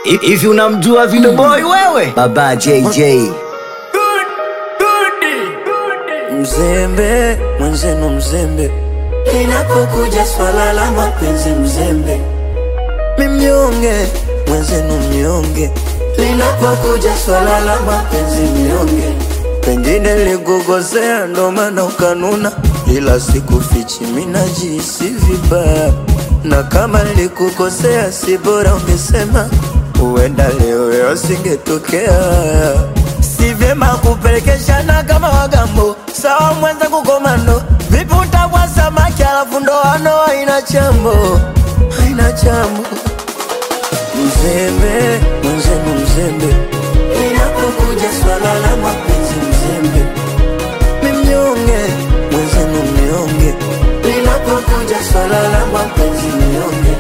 Hivi unamjua Video Boy wewe? Baba JJ. Mzembe mwenzenu mzembe, linapokuja swala la mapenzi mzembe, mimnyonge mwenzenu mnyonge, linapokuja swala la mapenzi mnyonge. Pengine likukosea ndo maana ukanuna, ila sikufichi minajisi vibaya, na kama likukosea si bora ungesema, huenda leo yasingetokea si vyema kupelekeshana kama wagambo sawa mwenza kukomando vipi utakuwa samaki alafu ndoano haina chambo haina chambo mzembe mwenzenu mzembe inapokuja swala la mapenzi mzembe mimnyonge mwenzenu mnyonge linapokuja swala la mapenzi mnyonge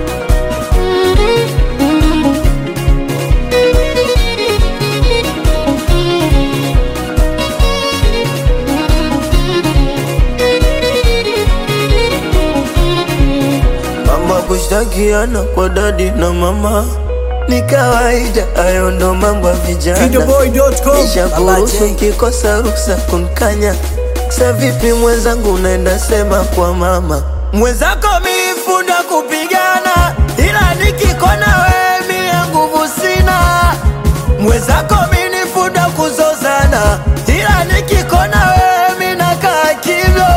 Mama kushtakiana kwa dadi na mama ni kawaida, hayo ndo mambo ya vijana. Videoboy.com. Nishakuruhusu nkikosa ruksa kunkanya. Sa vipi mwenzangu, unaenda sema kwa mama mwenzako, milifunda kupigana, ila nikikona wewe mie nguvu sina. Mwenzako minifunda kuzozana, ila nikikona wewe minakaa kimya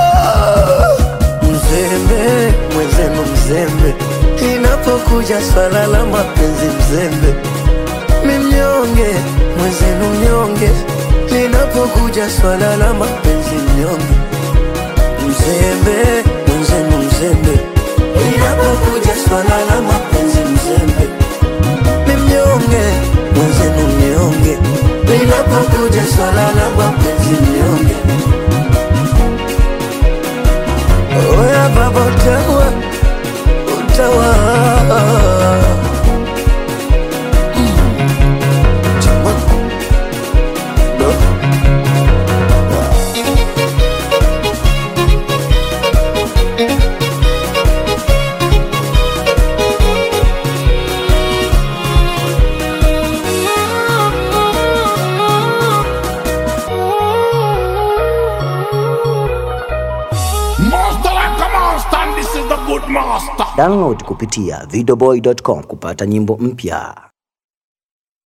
mzembe mwenzenu mzembe, inapokuja swala la mapenzi mzembe, mimnyonge mwenzenu mnyonge, linapokuja swala la mapenzi mnyonge, mzembe mwenzenu mzembe, linapokuja swala la mapenzi mzembe, mimnyonge mwenzenu mnyonge, linapokuja swala la mapenzi mnyonge. Oya baba utawa utawa Master like a master, and this is the good master. Download kupitia videoboy.com kupata nyimbo mpya.